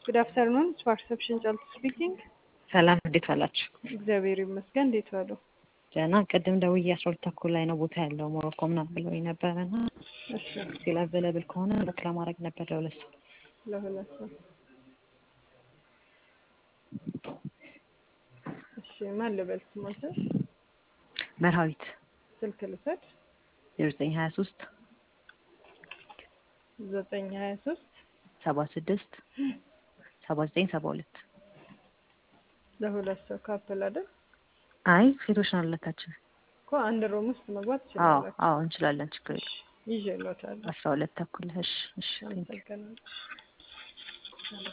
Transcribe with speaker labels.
Speaker 1: ጉድ አፍተርኑን ፐርሰፕሽን ጫልቱ ስፒኪንግ።
Speaker 2: ሰላም እንዴት ዋላችሁ?
Speaker 1: እግዚአብሔር ይመስገን። እንዴት ዋሉ?
Speaker 2: ደህና። ቅድም ደውዬ አስራ ሁለት ተኩል ላይ ነው ቦታ ያለው ሞሮኮ ምናምን ብለውኝ ነበረ እና
Speaker 1: እሺ፣
Speaker 2: ስቲል አቬለብል ከሆነ ቡክ ለማድረግ ነበር ለሁለት ሰው።
Speaker 1: ለሁለት ሰው። እሺ፣ ማን ልበል ስሞትን?
Speaker 2: መርሃዊት
Speaker 1: ስልክ ልውሰድ።
Speaker 2: ዜሮ ዘጠኝ ሀያ ሶስት
Speaker 1: ዘጠኝ ሀያ ሶስት
Speaker 2: ሰባ ስድስት ሰባ ዘጠኝ ሰባ ሁለት
Speaker 1: ለሁለት ሰው ካፕል አይደል?
Speaker 2: አይ ሴቶች ነው ሁለታችን።
Speaker 1: እኮ አንድ ሮም ውስጥ መግባት
Speaker 2: አዎ
Speaker 1: ትችላላችሁ።
Speaker 2: አዎ እንችላለን፣ ችግር የለም።
Speaker 1: ይዤ እልዎታለሁ።
Speaker 2: አስራ ሁለት ተኩል እሺ እሺ ቴንክ ዩ
Speaker 1: አመሰግናለሁ።